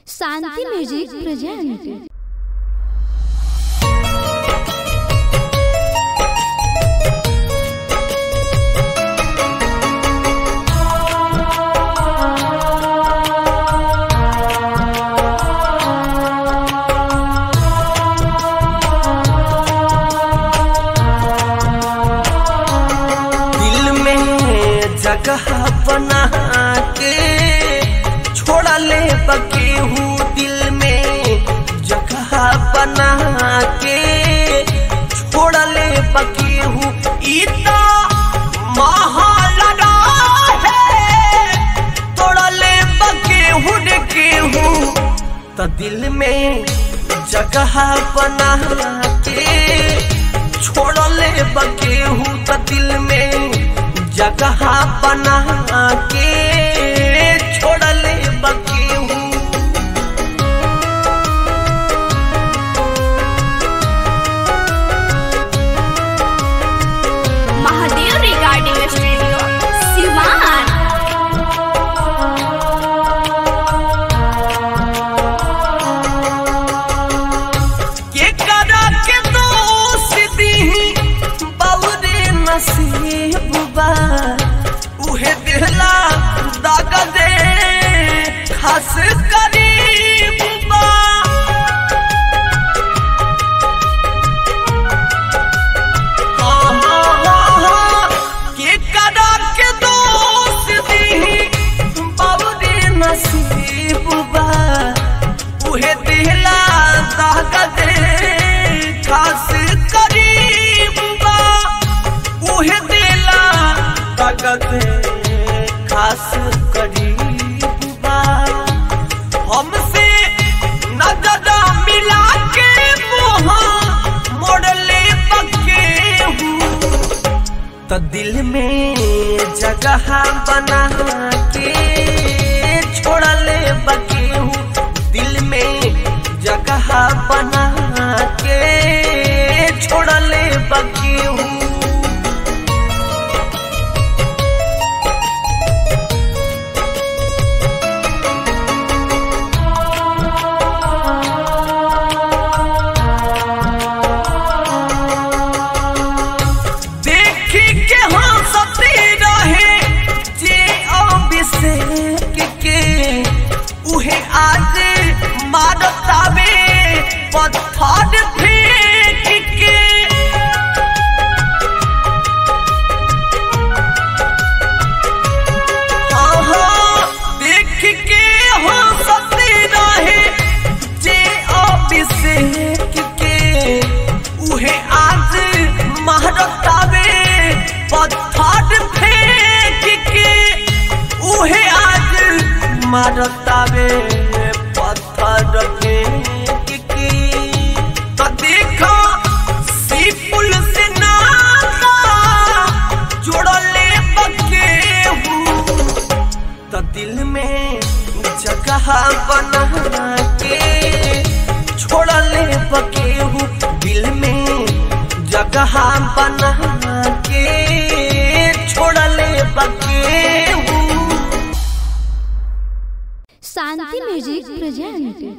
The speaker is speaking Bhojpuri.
शांति म्यूजिक प्रेजेंट दिल में जगह बना के छोड़ा ले बकेहू दिल में जगह बना के छोड़ा ले बकेहू इतना महालड़ा है तोड़ा ले बकेहू ने केहू तो दिल में जगह बना के छोड़ले बकेहू त दिल में जगह बना के छोड़ले बकेहू महादेव रिगार्डिंग स्टूडियो सिवान के करा के दोस्ती बउरे नसीब बा उहे दिहला दाग दे खास करीब बा के करा के दोस्ती बउरे नसीब बा उहे दिहला दाग दे खास करीब बा उहे दिला दाग दे खास करीब बा हमसे नजर मिला के मोहा मोड़ले बके हूँ तो दिल में जगह बना के छोड़ले बकेहू दिल में जगह बना के छोड़ले बकेहू देखी के हंसती रहे जे अभिषेक के उहे आज मारतावे पत्थर फेंक के हाँ, देख के हंसती रहे जे अभिषेक के उहे आज महरतावे पत्थर फेंक के उहे आज मारतावे पत्थर फेंक के तो देखो सी पुल से नाता जोड़ले बकेहू तो दिल में जगह बना के छोड़ले बकेहू दिल में जगह बना के छोड़ले बकेहू शांति म्यूजिक प्रेजेंट